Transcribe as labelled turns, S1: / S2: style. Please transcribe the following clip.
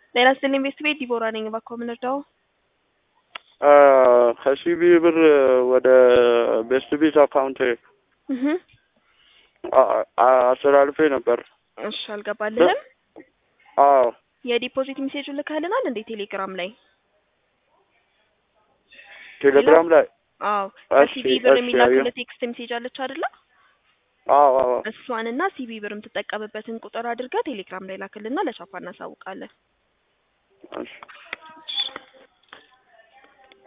S1: ጤና ይስጥልኝ ቤት ቤት ዲቦራ ነኝ። እባክዎ ምን እርዳው?
S2: ከሲቢ ብር ወደ ቤስት ቤት አካውንት
S1: እህ
S2: አስተላልፌ ነበር።
S1: እሺ አልገባልህም?
S2: አዎ
S1: የዲፖዚት ሜሴጅ ልከህልናል እንዴ ቴሌግራም ላይ?
S2: ቴሌግራም ላይ
S1: አዎ
S2: እሺ፣
S1: ከሲቢ ብር
S2: እሺ፣
S1: የሚላክልህ
S2: አየሁ።
S1: ቴክስት ሜሴጅ አለች አይደለ?
S2: አዎ አዎ
S1: እሷንና ሲቢ ብር የምትጠቀምበትን ቁጥር አድርገህ ቴሌግራም ላይ ላክልና ለቻፓ እናሳውቃለን።
S2: እሺ